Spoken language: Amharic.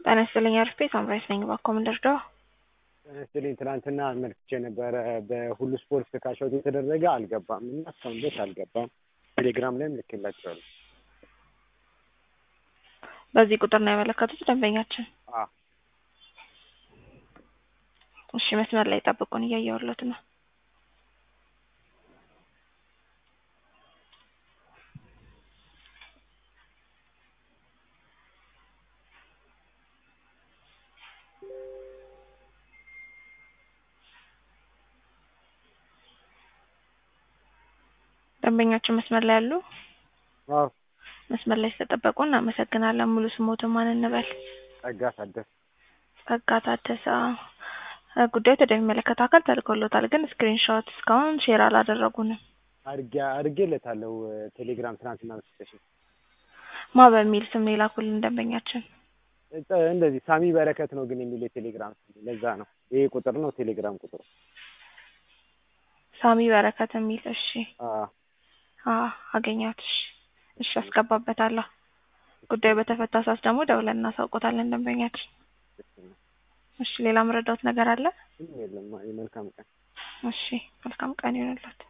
ጤና ይስጥልኝ አርፌ ሳምራይት ነኝ። እባክዎ ምን ልርዳዎ? ጤና ይስጥልኝ ትናንትና አመልክቼ ነበረ በሁሉ ስፖርት ካሻውት የተደረገ አልገባም እና እስካሁን ድረስ አልገባም። ቴሌግራም ላይም ልኬላቸዋለሁ። በዚህ ቁጥር ነው ያመለከቱት ደንበኛችን? አዎ እሺ መስመር ላይ ጠብቁን፣ እያየሁሎት ነው። ደንበኛችን መስመር ላይ ያሉ? አዎ መስመር ላይ ስለጠበቁ እናመሰግናለን። ሙሉ ስሞትን ማን እንበል? ጸጋ ታደሰ ጸጋ ታደሰ። ጉዳዩ ወደሚመለከተው አካል ተልኮሎታል፣ ግን ስክሪንሾት እስካሁን ሼር አላደረጉንም። አድርጌ አድርጌለታለሁ ቴሌግራም ትናንትና መስጠሽ ማ በሚል ስም ነው የላኩልን ደንበኛችን? እንደዚህ ሳሚ በረከት ነው ግን የሚል የቴሌግራም ስም ለዛ ነው ይሄ ቁጥር ነው ቴሌግራም ቁጥሩ ሳሚ በረከት የሚል እሺ አዎ አዎ አገኘሁት። እሺ እሺ አስገባበታለሁ። ጉዳዩ በተፈታ ሰዓት ደግሞ ደውለን እናሳውቆታለን ደንበኛችን። እሺ ሌላ መረዳት ነገር አለ? ምንም የለም። መልካም ቀን። እሺ መልካም ቀን ይሁንልዎት።